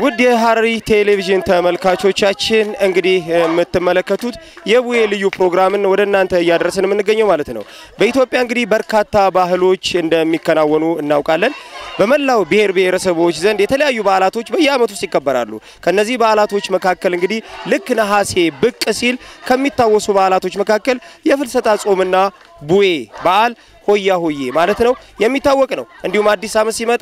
ውድ የሐረሪ ቴሌቪዥን ተመልካቾቻችን እንግዲህ የምትመለከቱት የቡሄ ልዩ ፕሮግራምን ወደ እናንተ እያደረስን የምንገኘው ማለት ነው። በኢትዮጵያ እንግዲህ በርካታ ባህሎች እንደሚከናወኑ እናውቃለን። በመላው ብሔር ብሔረሰቦች ዘንድ የተለያዩ በዓላቶች በየዓመቱ ውስጥ ይከበራሉ። ከነዚህ በዓላቶች መካከል እንግዲህ ልክ ነሐሴ ብቅ ሲል ከሚታወሱ በዓላቶች መካከል የፍልሰታ ጾምና ቡሄ በዓል ሆያ ሆዬ ማለት ነው የሚታወቅ ነው። እንዲሁም አዲስ ዓመት ሲመጣ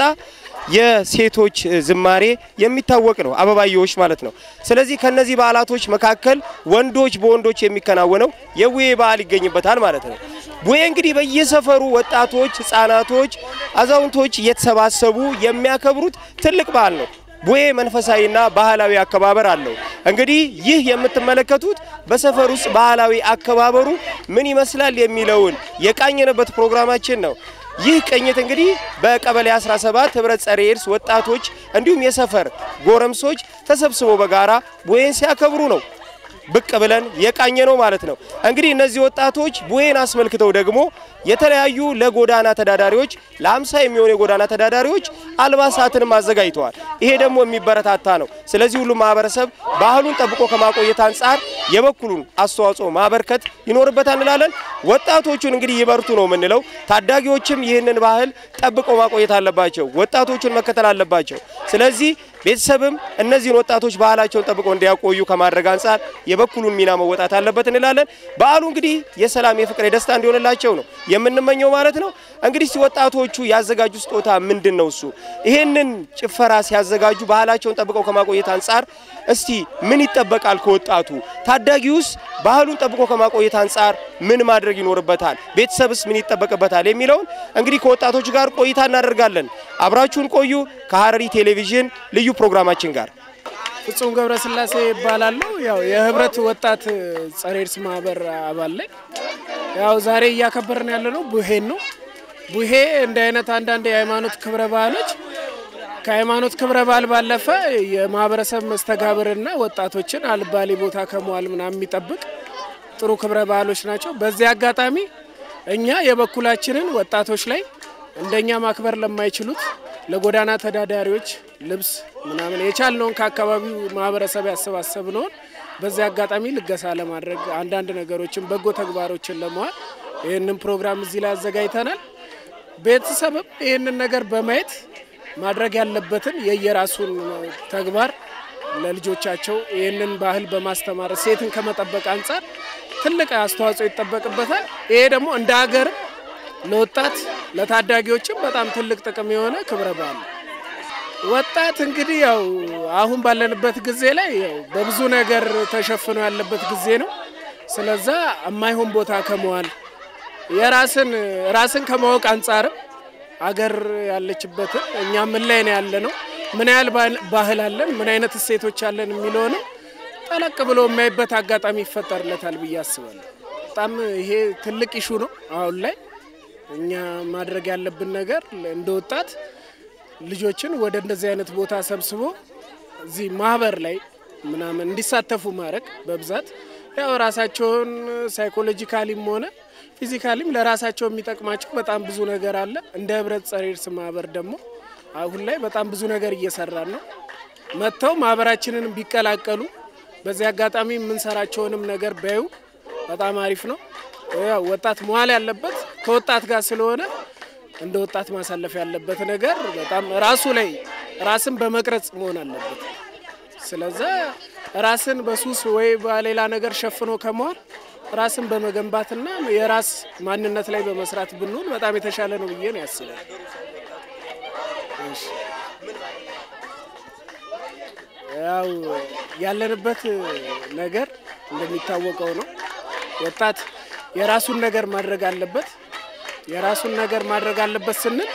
የሴቶች ዝማሬ የሚታወቅ ነው፣ አበባየዎች ማለት ነው። ስለዚህ ከነዚህ በዓላቶች መካከል ወንዶች በወንዶች የሚከናወነው የቡሄ በዓል ይገኝበታል ማለት ነው። ቡሄ እንግዲህ በየሰፈሩ ወጣቶች፣ ሕፃናቶች፣ አዛውንቶች እየተሰባሰቡ የሚያከብሩት ትልቅ በዓል ነው። ቡሄ መንፈሳዊና ባህላዊ አከባበር አለው። እንግዲህ ይህ የምትመለከቱት በሰፈር ውስጥ ባህላዊ አከባበሩ ምን ይመስላል የሚለውን የቃኘንበት ፕሮግራማችን ነው። ይህ ቅኝት እንግዲህ በቀበሌ 17 ህብረት ጸረ ኤድስ ወጣቶች እንዲሁም የሰፈር ጎረምሶች ተሰብስበው በጋራ ቡሄን ሲያከብሩ ነው ብቅ ብለን የቃኘ ነው ማለት ነው። እንግዲህ እነዚህ ወጣቶች ቡሄን አስመልክተው ደግሞ የተለያዩ ለጎዳና ተዳዳሪዎች ለአምሳ የሚሆኑ የጎዳና ተዳዳሪዎች አልባሳትንም አዘጋጅተዋል። ይሄ ደግሞ የሚበረታታ ነው። ስለዚህ ሁሉም ማህበረሰብ ባህሉን ጠብቆ ከማቆየት አንጻር የበኩሉን አስተዋጽኦ ማበርከት ይኖርበታል እንላለን። ወጣቶቹን እንግዲህ ይበርቱ ነው የምንለው። ታዳጊዎችም ይህንን ባህል ጠብቀው ማቆየት አለባቸው። ወጣቶቹን መከተል አለባቸው። ስለዚህ ቤተሰብም እነዚህን ወጣቶች ባህላቸውን ጠብቀው እንዲያቆዩ ከማድረግ አንጻር የበኩሉን ሚና መወጣት አለበት እንላለን። በዓሉ እንግዲህ የሰላም፣ የፍቅር፣ የደስታ እንዲሆንላቸው ነው የምንመኘው ማለት ነው። እንግዲህ ወጣቶቹ ያዘጋጁ ስጦታ ምንድን ነው? እሱ ይሄንን ጭፈራ ሲያዘጋጁ ባህላቸውን ጠብቀው ከማቆየት አንጻር እስቲ ምን ይጠበቃል ከወጣቱ? ታዳጊውስ ባህሉን ጠብቆ ከማቆየት አንጻር ምን ማድረግ ይኖርበታል? ቤተሰብስ ምን ይጠበቅበታል? የሚለውን እንግዲህ ከወጣቶች ጋር ቆይታ እናደርጋለን። አብራችሁን ቆዩ ከሐረሪ ቴሌቪዥን ልዩ ፕሮግራማችን ጋር ፍጹም ገብረስላሴ ይባላለሁ። ያው የህብረት ወጣት ጸረ ኤድስ ማህበር አባል ላይ ያው ዛሬ እያከበርን ያለ ነው ቡሄን ነው። ቡሄ እንደ አይነት አንዳንድ የሃይማኖት ክብረ በዓሎች ከሃይማኖት ክብረ በዓል ባለፈ የማህበረሰብ መስተጋብርና ወጣቶችን አልባሌ ቦታ ከመዋል ምናምን የሚጠብቅ ጥሩ ክብረ በዓሎች ናቸው። በዚህ አጋጣሚ እኛ የበኩላችንን ወጣቶች ላይ እንደኛ ማክበር ለማይችሉት ለጎዳና ተዳዳሪዎች ልብስ ምናምን የቻልነውን ከአካባቢው ማህበረሰብ ያሰባሰብነውን በዚህ አጋጣሚ ልገሳ ለማድረግ አንዳንድ ነገሮችን በጎ ተግባሮችን ለመዋል ይህንን ፕሮግራም እዚህ ላይ አዘጋጅተናል። ቤተሰብም ይህንን ነገር በማየት ማድረግ ያለበትን የየራሱን ተግባር ለልጆቻቸው ይህንን ባህል በማስተማር ሴትን ከመጠበቅ አንጻር ትልቅ አስተዋጽኦ ይጠበቅበታል። ይሄ ደግሞ እንደ ሀገርም ለወጣት ለታዳጊዎችም በጣም ትልቅ ጥቅም የሆነ ክብረ በዓል ነው። ወጣት እንግዲህ ያው አሁን ባለንበት ጊዜ ላይ ያው በብዙ ነገር ተሸፍኖ ያለበት ጊዜ ነው። ስለዛ የማይሆን ቦታ ከመዋል የራስን ራስን ከማወቅ አንጻርም አገር ያለችበትን እኛ ምን ላይ ነው ያለ ነው፣ ምን ያህል ባህል አለን፣ ምን አይነት እሴቶች አለን የሚለውንም ጠለቅ ብሎ የሚያይበት አጋጣሚ ይፈጠርለታል ብዬ አስባለሁ። በጣም ይሄ ትልቅ ኢሹ ነው አሁን ላይ እኛ ማድረግ ያለብን ነገር እንደ ወጣት ልጆችን ወደ እንደዚህ አይነት ቦታ ሰብስቦ እዚህ ማህበር ላይ ምናምን እንዲሳተፉ ማድረግ በብዛት ያው ራሳቸውን ሳይኮሎጂካሊም ሆነ ፊዚካሊም ለራሳቸው የሚጠቅማቸው በጣም ብዙ ነገር አለ። እንደ ህብረት ጸረ ኤድስ ማህበር ደግሞ አሁን ላይ በጣም ብዙ ነገር እየሰራን ነው። መጥተው ማህበራችንን ቢቀላቀሉ በዚህ አጋጣሚ የምንሰራቸውንም ነገር ቢያዩ በጣም አሪፍ ነው። ያው ወጣት መዋል ያለበት ከወጣት ጋር ስለሆነ እንደ ወጣት ማሳለፍ ያለበት ነገር በጣም ራሱ ላይ ራስን በመቅረጽ መሆን አለበት። ስለዛ ራስን በሱስ ወይ በሌላ ነገር ሸፍኖ ከመዋል ራስን በመገንባትና የራስ ማንነት ላይ በመስራት ብንሆን በጣም የተሻለ ነው ብዬ ነው ያስባል። ያው ያለንበት ነገር እንደሚታወቀው ነው። ወጣት የራሱን ነገር ማድረግ አለበት። የራሱን ነገር ማድረግ አለበት ስንል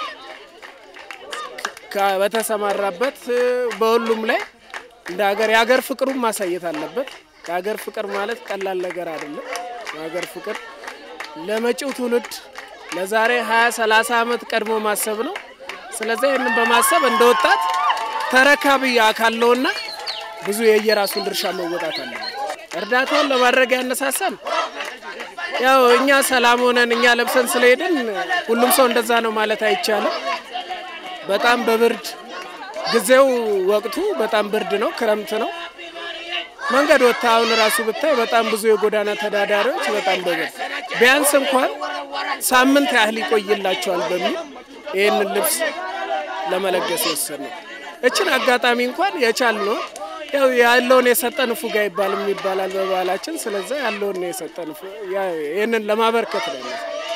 በተሰማራበት በሁሉም ላይ እንደ ሀገር የሀገር ፍቅሩን ማሳየት አለበት። የሀገር ፍቅር ማለት ቀላል ነገር አይደለም። የሀገር ፍቅር ለመጪው ትውልድ ለዛሬ ሀያ ሰላሳ ዓመት ቀድሞ ማሰብ ነው። ስለዚህ ይህንን በማሰብ እንደ ወጣት ተረካቢ አካል ነውና ብዙ የየራሱን ድርሻ መወጣት አለበት። እርዳታውን ለማድረግ ያነሳሳል ያው እኛ ሰላም ሆነን እኛ ለብሰን ስለሄድን ሁሉም ሰው እንደዛ ነው ማለት አይቻልም። በጣም በብርድ ጊዜው ወቅቱ በጣም ብርድ ነው፣ ክረምት ነው። መንገድ ወጥታ አሁን ራሱ ብታይ በጣም ብዙ የጎዳና ተዳዳሪዎች በጣም በብር ቢያንስ እንኳን ሳምንት ያህል ይቆይላቸዋል በሚል ይህንን ልብስ ለመለገስ የወሰን ነው። እችን አጋጣሚ እንኳን የቻልነው ያው ያለውን የሰጠን ፉጋ ይባልም ይባላል በባህላችን። ስለዛ ያለውን የሰጠን ይህንን ለማበርከት ነው።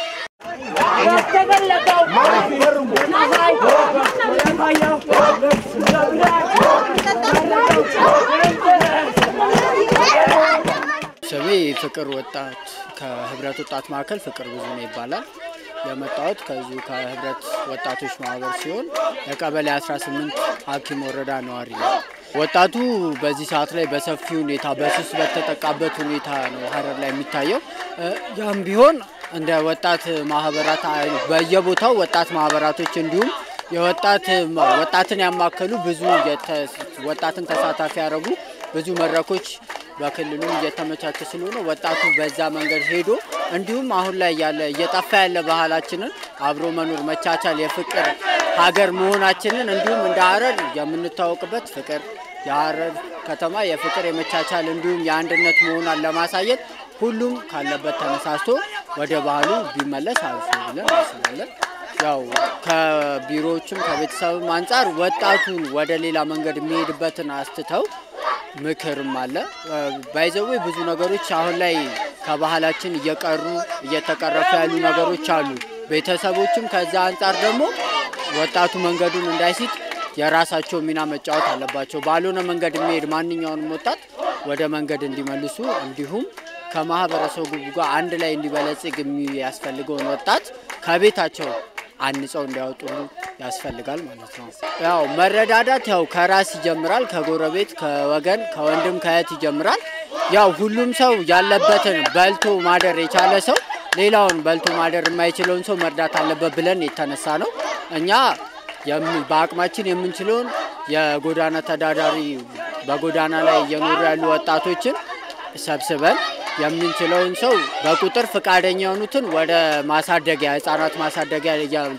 ስሜ ፍቅር ወጣት ከህብረት ወጣት ማዕከል ፍቅር ብዙ ነው ይባላል። የመጣሁት ከዚሁ ከህብረት ወጣቶች ማህበር ሲሆን የቀበሌ 18 ሀኪም ወረዳ ነዋሪ ነው። ወጣቱ በዚህ ሰዓት ላይ በሰፊ ሁኔታ በሱስ በተጠቃበት ሁኔታ ነው ሀረር ላይ የሚታየው። ያም ቢሆን እንደ ወጣት ማህበራት በየቦታው ወጣት ማህበራቶች እንዲሁም የወጣት ወጣትን ያማከሉ ብዙ ወጣትን ተሳታፊ ያደረጉ ብዙ መድረኮች በክልሉም እየተመቻቸ ስለሆነ ወጣቱ በዛ መንገድ ሄዶ እንዲሁም አሁን ላይ ያለ እየጠፋ ያለ ባህላችንን አብሮ መኖር፣ መቻቻል፣ የፍቅር ሀገር መሆናችንን እንዲሁም እንደ ሀረር የምንታወቅበት ፍቅር የሀረር ከተማ የፍቅር የመቻቻል እንዲሁም የአንድነት መሆኗን ለማሳየት ሁሉም ካለበት ተነሳስቶ ወደ ባህሉ ቢመለስ አሪፍ ነው ብለን እናስባለን። ያው ከቢሮዎችም ከቤተሰብም አንጻር ወጣቱን ወደ ሌላ መንገድ የሚሄድበትን አስትተው ምክርም አለ። ባይዘዌ ብዙ ነገሮች አሁን ላይ ከባህላችን እየቀሩ እየተቀረፉ ያሉ ነገሮች አሉ። ቤተሰቦችም ከዛ አንጻር ደግሞ ወጣቱ መንገዱን እንዳይሲት የራሳቸው ሚና መጫወት አለባቸው። ባልሆነ መንገድ የሚሄድ ማንኛውንም ወጣት ወደ መንገድ እንዲመልሱ እንዲሁም ከማህበረሰቡ ጋር አንድ ላይ እንዲበለጽግ የሚያስፈልገውን ወጣት ከቤታቸው አንጸው እንዲያወጡ ያስፈልጋል ማለት ነው። ያው መረዳዳት ያው ከራስ ይጀምራል፣ ከጎረቤት፣ ከወገን፣ ከወንድም ከእህት ይጀምራል። ያው ሁሉም ሰው ያለበትን በልቶ ማደር የቻለ ሰው ሌላውን በልቶ ማደር የማይችለውን ሰው መርዳት አለበት ብለን የተነሳ ነው። እኛ በአቅማችን የምንችለውን የጎዳና ተዳዳሪ በጎዳና ላይ እየኖሩ ያሉ ወጣቶችን ሰብስበን የምንችለውን ሰው በቁጥር ፈቃደኛ የሆኑትን ወደ ማሳደጊያ ህጻናት ማሳደጊያ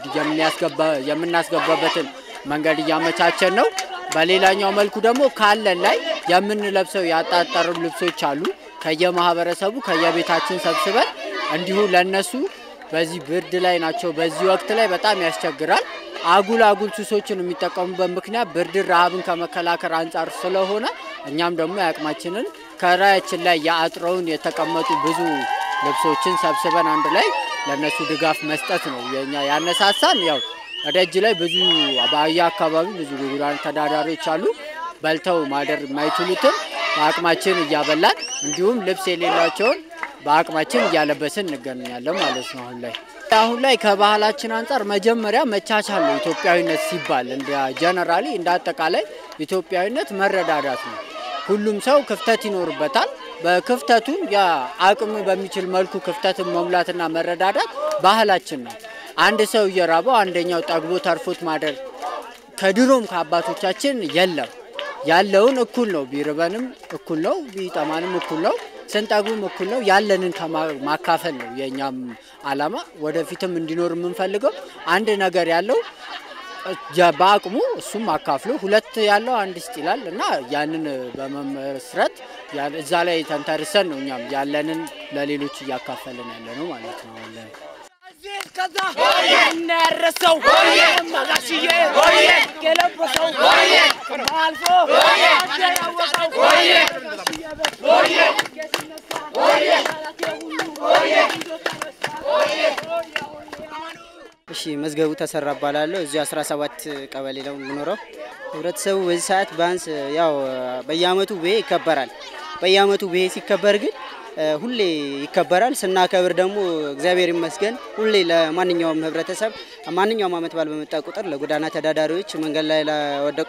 የምናስገባበትን መንገድ እያመቻቸን ነው። በሌላኛው መልኩ ደግሞ ካለን ላይ የምንለብሰው ያጣጠሩ ልብሶች አሉ። ከየማህበረሰቡ ከየቤታችን ሰብስበን እንዲሁ ለነሱ በዚህ ብርድ ላይ ናቸው። በዚህ ወቅት ላይ በጣም ያስቸግራል። አጉል አጉል ሱሶችን የሚጠቀሙበት ምክንያት ብርድን፣ ረሃብን ከመከላከል አንጻር ስለሆነ እኛም ደግሞ የአቅማችንን ከራያችን ላይ የአጥረውን የተቀመጡ ብዙ ልብሶችን ሰብስበን አንድ ላይ ለእነሱ ድጋፍ መስጠት ነው የኛ ያነሳሳን። ያው ደጅ ላይ ብዙ በአያ አካባቢ ብዙ ጎዳና ተዳዳሪዎች አሉ። በልተው ማደር የማይችሉትን በአቅማችን እያበላን እንዲሁም ልብስ የሌላቸውን በአቅማችን እያለበስን እንገኛለን ማለት ነው። አሁን ላይ አሁን ላይ ከባህላችን አንጻር መጀመሪያ መቻቻል ነው። ኢትዮጵያዊነት ሲባል እንደ ጀነራሊ እንደ አጠቃላይ ኢትዮጵያዊነት መረዳዳት ነው። ሁሉም ሰው ክፍተት ይኖርበታል። በክፍተቱን የአቅም በሚችል መልኩ ክፍተትን መሙላትና መረዳዳት ባህላችን ነው። አንድ ሰው እየራበው አንደኛው ጠግቦ ተርፎት ማደር ከድሮም ከአባቶቻችን የለም። ያለውን እኩል ነው። ቢርበንም እኩል ነው፣ ቢጠማንም እኩል ነው፣ ስንጠግቡም እኩል ነው። ያለንን ማካፈል ነው የእኛም አላማ። ወደፊትም እንዲኖር የምንፈልገው አንድ ነገር ያለው በአቅሙ እሱም አካፍሎ ሁለት ያለው አንድ ስጥ ይላል እና ያንን በመመስረት እዛ ላይ ተንተርሰን ነው እኛም ያለንን ለሌሎች እያካፈልን ያለ ነው ማለት ነው። ከዛ እናያረሰው ማጋሽዬ የለበሰው አልፎ ያወቀው እሺ መዝገቡ ተሰራ እባላለሁ። እዚሁ 17 ቀበሌ ነው የምኖረው። ህብረተሰቡ በዚህ ሰዓት ቢያንስ ያው በየአመቱ ብሄ ይከበራል። በየአመቱ ብሄ ሲከበር ግን ሁሌ ይከበራል። ስናከብር ደግሞ እግዚአብሔር ይመስገን ሁሌ ለማንኛውም ህብረተሰብ ማንኛውም አመት በዓል በመጣ ቁጥር ለጎዳና ተዳዳሪዎች፣ መንገድ ላይ ለወደቁ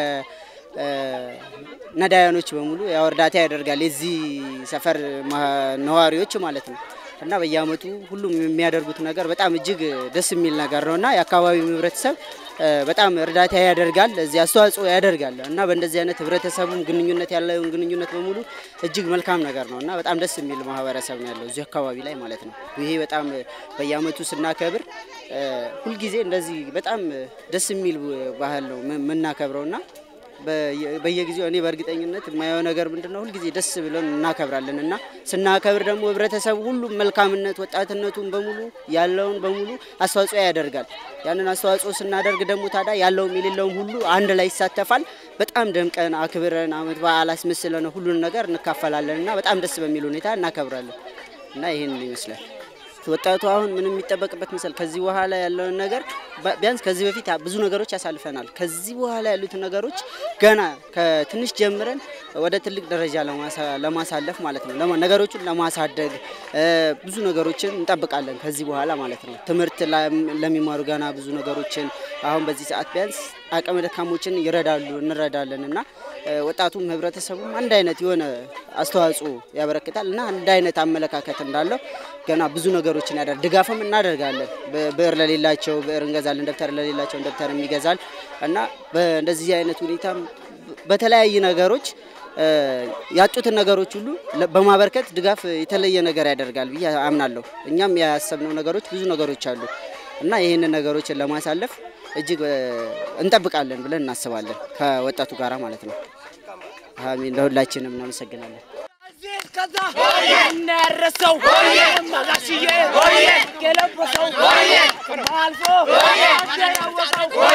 ለነዳያኖች በሙሉ ያው እርዳታ ያደርጋል። የዚህ ሰፈር ነዋሪዎች ማለት ነው። እና በየአመቱ ሁሉም የሚያደርጉት ነገር በጣም እጅግ ደስ የሚል ነገር ነው እና የአካባቢው ህብረተሰብ በጣም እርዳታ ያደርጋል፣ እዚህ አስተዋጽኦ ያደርጋል እና በእንደዚህ አይነት ህብረተሰቡም ግንኙነት ያለውን ግንኙነት በሙሉ እጅግ መልካም ነገር ነው እና በጣም ደስ የሚል ማህበረሰብ ነው ያለው እዚህ አካባቢ ላይ ማለት ነው። ይሄ በጣም በየአመቱ ስናከብር እ፣ ሁልጊዜ እንደዚህ በጣም ደስ የሚል ባህል ነው የምናከብረው እና በየ- በየጊዜው እኔ በእርግጠኝነት የማየው ነገር ምንድን ነው ሁልጊዜ ደስ ብለን እናከብራለን እና ስናከብር ደግሞ ህብረተሰቡ ሁሉም መልካምነት ወጣትነቱን በሙሉ ያለውን በሙሉ አስተዋጽኦ ያደርጋል። ያንን አስተዋጽኦ ስናደርግ ደግሞ ታዲያ ያለውም የሌለውም ሁሉ አንድ ላይ ይሳተፋል። በጣም ደምቀን አክብረን አመት በዓል አስመስለን ሁሉን ነገር እንካፈላለን እና በጣም ደስ በሚል ሁኔታ እናከብራለን እና ይህን ይመስላል። ወጣቱ አሁን ምንም የሚጠበቅበት ምስል ከዚህ በኋላ ያለውን ነገር ባ- ቢያንስ ከዚህ በፊት ብዙ ነገሮች ያሳልፈናል። ከዚህ በኋላ ያሉትን ነገሮች ገና ከትንሽ ጀምረን ወደ ትልቅ ደረጃ ለማሳ- ለማሳለፍ ማለት ነው ለማ- ነገሮችን ለማሳደግ እ፣ ብዙ ነገሮችን እንጠብቃለን ከዚህ በኋላ ማለት ነው። ትምህርት ላም- ለሚማሩ ገና ብዙ ነገሮችን አሁን በዚህ ሰዓት ቢያንስ አቅመ ደካሞችን ይረዳሉ እንረዳለን እና እ፣ ወጣቱም ህብረተሰቡም አንድ አይነት የሆነ አስተዋጽኦ ያበረክታል እና አንድ አይነት አመለካከት እንዳለው ገና ብዙ ነገሮችን ያደርግ ድጋፍም እናደርጋለን። በ- ብዕር ለሌላቸው ብዕር እንገዛለን፣ ደብተር ለሌላቸው ደብተር ይገዛል እና በእንደዚህ አይነት ሁኔታም በተለያዩ ነገሮች እ፣ ያጡትን ነገሮች ሁሉ ለ- በማበርከት ድጋፍ የተለየ ነገር ያደርጋል ብዬ አምናለሁ። እኛም ያሰብነው ነገሮች ብዙ ነገሮች አሉ እና ይህንን ነገሮችን ለማሳለፍ እጅግ እ፣ እንጠብቃለን ብለን እናስባለን ከወጣቱ ጋራ ማለት ነው። አሚን። ለሁላችንም እናመሰግናለን። አዚዝ ከዛ እናረሰው መጋሽዬ የለበሰው አልፎ ያወቀው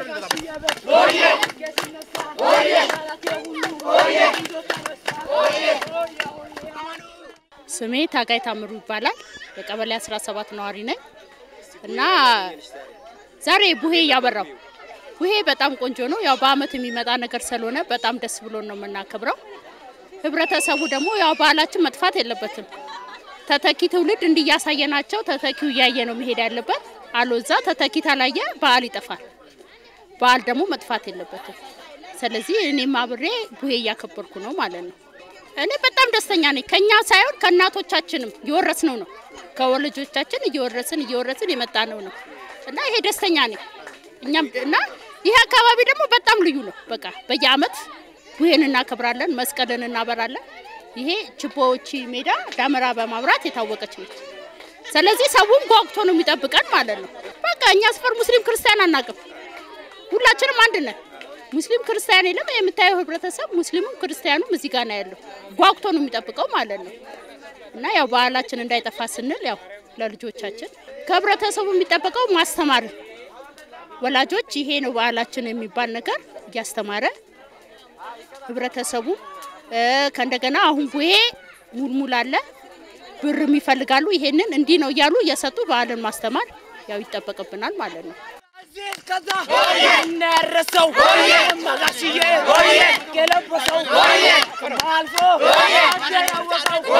ስሜ ታጋይ ታምሩ ይባላል። የቀበሌ 17 ነዋሪ ነኝ እና ዛሬ ቡሄ እያበራው ቡሄ በጣም ቆንጆ ነው። ያው በአመት የሚመጣ ነገር ስለሆነ በጣም ደስ ብሎን ነው የምናከብረው። ህብረተሰቡ ደግሞ ያው ባህላችን መጥፋት የለበትም። ተተኪ ትውልድ እንዲያሳየናቸው ተተኪው እያየ ነው መሄድ ያለበት። አሎዛ ተተኪ ታላየ ባህል ይጠፋል። ባህል ደግሞ መጥፋት የለበትም። ስለዚህ እኔም አብሬ ቡሄ እያከበርኩ ነው ማለት ነው። እኔ በጣም ደስተኛ ነኝ። ከኛ ሳይሆን ከእናቶቻችንም እየወረስነው ነው። ከወላጆቻችን እየወረስን እየወረስን የመጣ ነው ነው እና ይሄ ደስተኛ ነኝ። እኛም እና ይሄ አካባቢ ደግሞ በጣም ልዩ ነው። በቃ በየአመት ቡሄን እናከብራለን፣ መስቀልን እናበራለን። ይሄ ችቦዎች ሜዳ ዳመራ በማብራት የታወቀች ነች። ስለዚህ ሰውም ጓጉቶ ነው የሚጠብቀን ማለት ነው። በቃ እኛ ስፈር ሙስሊም ክርስቲያን አናቅም። ሁላችንም አንድ ነን። ሙስሊም ክርስቲያን የለም። የምታየው ህብረተሰብ ሙስሊሙም ክርስቲያኑም እዚህ ጋር ነው ያለው። ጓጉቶ ነው የሚጠብቀው ማለት ነው። እና ያው ባህላችን እንዳይጠፋ ስንል ያው ለልጆቻችን ከህብረተሰቡ የሚጠበቀው ማስተማር፣ ወላጆች ይሄ ነው ባህላችን የሚባል ነገር እያስተማረ ህብረተሰቡ እ፣ ከእንደገና አሁን ቡሄ ሙልሙል አለ ብርም ይፈልጋሉ። ይሄንን እንዲህ ነው እያሉ እየሰጡ ባህልን ማስተማር ያው ይጠበቅብናል ማለት ነው። አዚዝ ከዛ እናረሰው መጋሽዬ የለበሰው አልፎ ያወቀው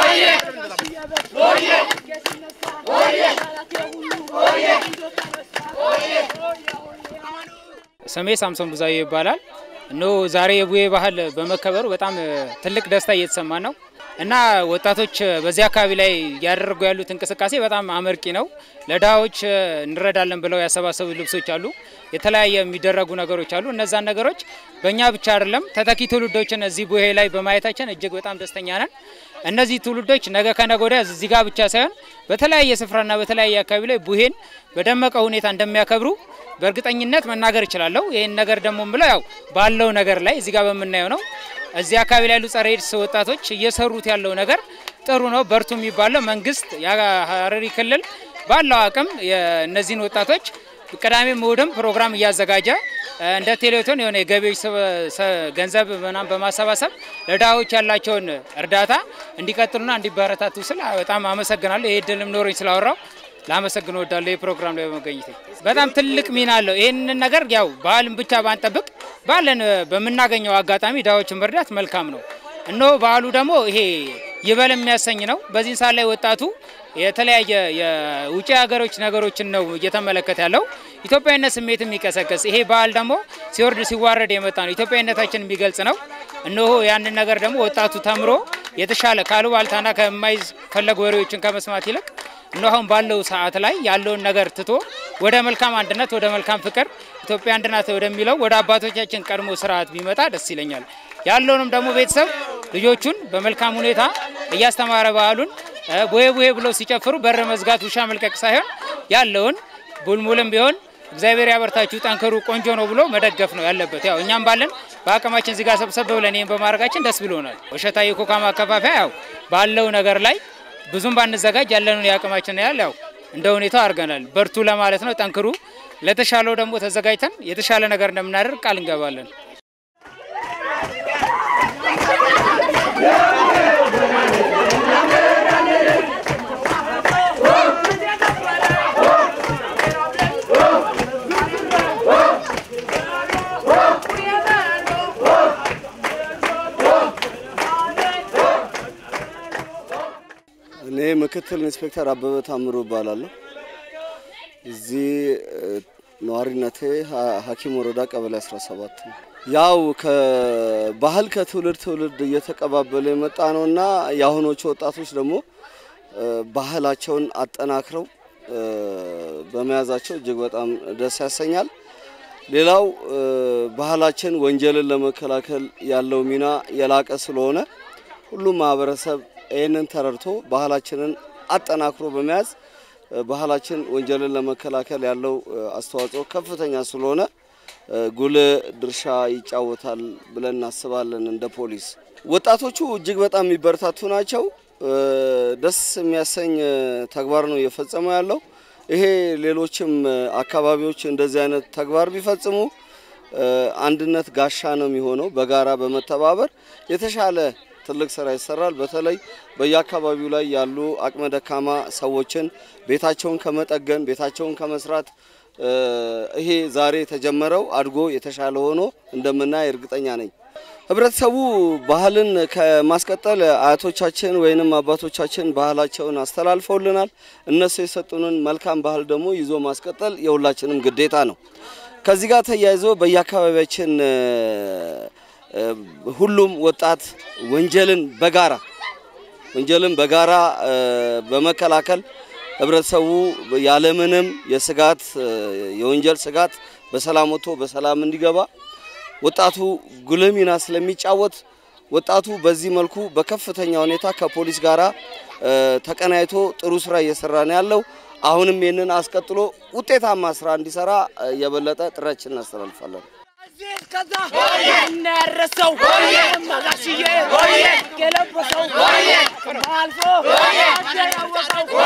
ስሜ ሳምሶን ብዙአዬ ይባላል። እነሆ ዛሬ የቡሄ ባህል በመከበሩ በጣም እ፣ ትልቅ ደስታ እየተሰማ ነው እና ወጣቶች እ፣ በዚህ አካባቢ ላይ እያደረጉ ያሉት እንቅስቃሴ በጣም አመርቂ ነው። ለድሃዎች እ፣ እንረዳለን ብለው ያሰባሰቡ ልብሶች አሉ፣ የተለያየ የሚደረጉ ነገሮች አሉ። እነዛን ነገሮች በእኛ ብቻ አይደለም ተተኪ ትውልዶችን እዚህ ቡሄ ላይ በማየታችን እጅግ በጣም ደስተኛ ነን። እነዚህ ትውልዶች ነገ ከነገ ወዲያ እዚህ ጋር ብቻ ሳይሆን በተለያየ ስፍራና በተለያየ አካባቢ ላይ ቡሄን በደመቀ ሁኔታ እንደሚያከብሩ በእርግጠኝነት መናገር እችላለሁ። ይህን ነገር ደግሞ ብለው ያው ባለው ነገር ላይ እዚህ ጋር በምናየው ነው። እዚህ አካባቢ ላይ ያሉ ጸረ ኤድስ ወጣቶች እየሰሩት ያለው ነገር ጥሩ ነው፣ በርቱ የሚባለው መንግስት የሀረሪ ክልል ባለው አቅም የእነዚህን ወጣቶች ቅዳሜም እሁድም ፕሮግራም እያዘጋጀ እ፣ እንደ ቴሌቶን የሆነ የገቢዎች ሰበ- ሰ- ገንዘብ ምናምን በማሰባሰብ ለድሃዎች ያላቸውን እርዳታ እንዲቀጥሉና እንዲበረታቱ ስል በጣም አመሰግናለሁ። ይህ ድልም ኖሮኝ ስላወራው ላመሰግን እወዳለሁ። ይህ ፕሮግራም ላይ በመገኘቴ በጣም ትልቅ ሚና አለው። ይህንን ነገር ያው ባህልን ብቻ ባንጠብቅ ባለን እ፣ በምናገኘው አጋጣሚ ድሃዎችን መርዳት መልካም ነው። እነሆ ባህሉ ደግሞ ይሄ ይበል የሚያሰኝ ነው። በዚህ ሰዓት ላይ ወጣቱ የተለያየ የውጭ ሀገሮች ነገሮችን ነው እየተመለከተ ያለው። ኢትዮጵያዊነት ስሜት የሚቀሰቀስ ይሄ ባህል ደግሞ ሲወርድ ሲዋረድ የመጣ ነው። ኢትዮጵያዊነታችን የሚገልጽ ነው። እነሆ ያንን ነገር ደግሞ ወጣቱ ተምሮ የተሻለ ካሉባልታና ከማይፈለጉ ወሬዎችን ከመስማት ይልቅ እነሆ አሁን ባለው ሰዓት ላይ ያለውን ነገር ትቶ ወደ መልካም አንድነት፣ ወደ መልካም ፍቅር ኢትዮጵያ አንድናት ወደሚለው ወደ አባቶቻችን ቀድሞ ስርዓት ቢመጣ ደስ ይለኛል። ያለውንም ደግሞ ቤተሰብ ልጆቹን በመልካም ሁኔታ እያስተማረ ባህሉን እ፣ ቡሄ ቡሄ ብለው ሲጨፍሩ በር መዝጋት ውሻ መልቀቅ ሳይሆን ያለውን ቡልሙልም ቢሆን እግዚአብሔር ያበርታችሁ፣ ጠንክሩ፣ ቆንጆ ነው ብሎ መደገፍ ነው ያለበት። ያው እኛም ባለን በአቅማችን እዚህ ጋር ሰብሰብ ብለን ይህን በማድረጋችን ደስ ብሎናል። ወሸታ የኮካ ማከፋፈያ ያው ባለው ነገር ላይ ብዙም ባንዘጋጅ ያለንን የአቅማችን ያህል ያው እንደ ሁኔታው አድርገናል። በርቱ ለማለት ነው። ጠንክሩ። ለተሻለው ደግሞ ተዘጋጅተን የተሻለ ነገር እንደምናደርግ ቃል እንገባለን። እኔ ምክትል ኢንስፔክተር አበበ ታምሩ እባላለሁ። እዚህ እ፣ ነዋሪነቴ ሀ- ሀኪም ወረዳ ቀበሌ 17 ነው። ያው ከባህል ከትውልድ ትውልድ እየተቀባበለ የመጣ ነው እና የአሁኖቹ ወጣቶች ደግሞ እ፣ ባህላቸውን አጠናክረው እ፣ በመያዛቸው እጅግ በጣም ደስ ያሰኛል። ሌላው እ፣ ባህላችን ወንጀልን ለመከላከል ያለው ሚና የላቀ ስለሆነ ሁሉም ማህበረሰብ ይህንን ተረድቶ ባህላችንን አጠናክሮ በመያዝ እ፣ ባህላችን ወንጀልን ለመከላከል ያለው እ፣ አስተዋጽኦ ከፍተኛ ስለሆነ እ፣ ጉልህ ድርሻ ይጫወታል ብለን እናስባለን። እንደ ፖሊስ ወጣቶቹ እጅግ በጣም የሚበረታቱ ናቸው። እ፣ ደስ የሚያሰኝ እ፣ ተግባር ነው እየፈጸሙ ያለው። ይሄ ሌሎችም እ፣ አካባቢዎች እንደዚህ አይነት ተግባር ቢፈጽሙ እ፣ አንድነት ጋሻ ነው የሚሆነው። በጋራ በመተባበር የተሻለ ትልቅ ስራ ይሰራል። በተለይ በየአካባቢው ላይ ያሉ አቅመ ደካማ ሰዎችን ቤታቸውን ከመጠገን ቤታቸውን ከመስራት እ፣ ይሄ ዛሬ የተጀመረው አድጎ የተሻለ ሆኖ እንደምናይ እርግጠኛ ነኝ። ህብረተሰቡ ባህልን ከማስቀጠል አያቶቻችን ወይንም አባቶቻችን ባህላቸውን አስተላልፈውልናል። እነሱ የሰጡንን መልካም ባህል ደግሞ ይዞ ማስቀጠል የሁላችንም ግዴታ ነው። ከዚህ ጋር ተያይዞ በየአካባቢያችን እ፣ እ፣ ሁሉም ወጣት ወንጀልን በጋራ ወንጀልን በጋራ እ፣ በመከላከል ህብረተሰቡ ያለምንም የስጋት እ፣ የወንጀል ስጋት በሰላም ወጥቶ በሰላም እንዲገባ ወጣቱ ጉልህ ሚና ስለሚጫወት ወጣቱ በዚህ መልኩ በከፍተኛ ሁኔታ ከፖሊስ ጋራ እ፣ ተቀናይቶ ጥሩ ስራ እየሰራ ነው ያለው። አሁንም ይህንን አስቀጥሎ ውጤታማ ስራ እንዲሰራ እ፣ የበለጠ ጥረችን እናስተላልፋለን። ከዛ እናረሰው መጋሽዬ የለበሰው አልፎ ያወቀው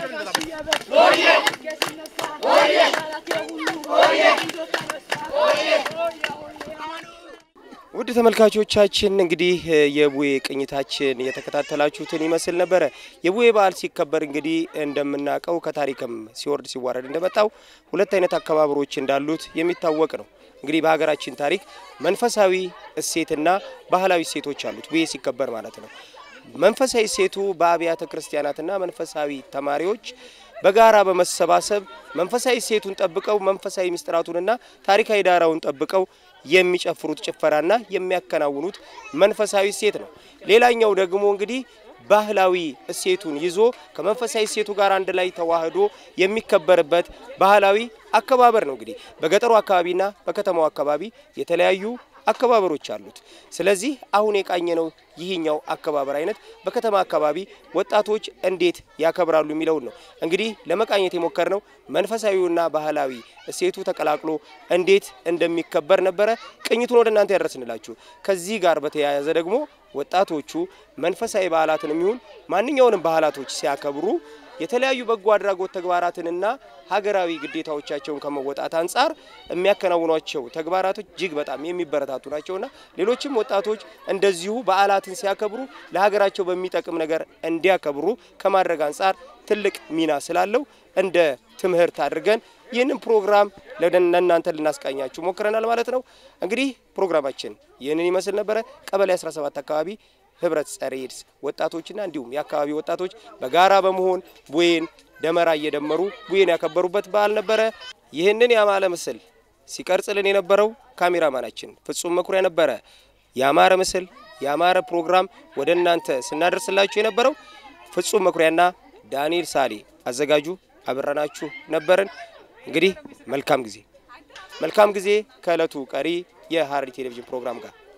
ውድ ተመልካቾቻችን እንግዲህ እ፣ የቡሄ ቅኝታችን የተከታተላችሁትን ይመስል ነበረ። የቡሄ በዓል ሲከበር እንግዲህ እንደምናውቀው ከታሪክም ሲወርድ ሲዋረድ እንደመጣው ሁለት አይነት አከባበሮች እንዳሉት የሚታወቅ ነው። እንግዲህ በሀገራችን ታሪክ መንፈሳዊ እሴትና ባህላዊ እሴቶች አሉት ቡሄ ሲከበር ማለት ነው። መንፈሳዊ እሴቱ በአብያተ ክርስቲያናትና መንፈሳዊ ተማሪዎች በጋራ በመሰባሰብ መንፈሳዊ እሴቱን ጠብቀው መንፈሳዊ ምስጢራቱንና ታሪካዊ ዳራውን ጠብቀው የሚጨፍሩት ጭፈራና የሚያከናውኑት መንፈሳዊ እሴት ነው። ሌላኛው ደግሞ እንግዲህ ባህላዊ እሴቱን ይዞ ከመንፈሳዊ እሴቱ ጋር አንድ ላይ ተዋህዶ የሚከበርበት ባህላዊ አከባበር ነው። እንግዲህ በገጠሩ አካባቢና በከተማው አካባቢ የተለያዩ አከባበሮች አሉት። ስለዚህ አሁን የቃኘነው ይህኛው አከባበር አይነት በከተማ አካባቢ ወጣቶች እንዴት ያከብራሉ የሚለውን ነው። እንግዲህ ለመቃኘት የሞከርነው መንፈሳዊውና ባህላዊ እሴቱ ተቀላቅሎ እንዴት እንደሚከበር ነበረ። ቅኝቱን ወደ እናንተ ያደረስንላችሁ። ከዚህ ጋር በተያያዘ ደግሞ ወጣቶቹ መንፈሳዊ በዓላትን የሚሆን ማንኛውንም ባህላቶች ሲያከብሩ የተለያዩ በጎ አድራጎት ተግባራትንና ሀገራዊ ግዴታዎቻቸውን ከመወጣት አንጻር የሚያከናውኗቸው ተግባራቶች እጅግ በጣም የሚበረታቱ ናቸውና ሌሎችም ወጣቶች እንደዚሁ በዓላትን ሲያከብሩ ለሀገራቸው በሚጠቅም ነገር እንዲያከብሩ ከማድረግ አንጻር ትልቅ ሚና ስላለው እንደ ትምህርት አድርገን ይህንን ፕሮግራም ለእናንተ ልናስቃኛችሁ ሞክረናል ማለት ነው። እንግዲህ ፕሮግራማችን ይህንን ይመስል ነበረ። ቀበሌ 17 አካባቢ ህብረት ጸረ ኤድስ ወጣቶችና እንዲሁም የአካባቢ ወጣቶች በጋራ በመሆን ቡሄን ደመራ እየደመሩ ቡሄን ያከበሩበት በዓል ነበረ። ይህንን ያማረ ምስል ሲቀርጽልን የነበረው ካሜራማናችን ፍጹም መኩሪያ ነበረ። ያማረ ምስል ያማረ ፕሮግራም ወደ እናንተ ስናደርስላችሁ የነበረው ፍጹም መኩሪያና ዳንኤል ሳሌ አዘጋጁ አብረናችሁ ነበርን። እንግዲህ መልካም ጊዜ መልካም ጊዜ ከእለቱ ቀሪ የሐረሪ ቴሌቪዥን ፕሮግራም ጋር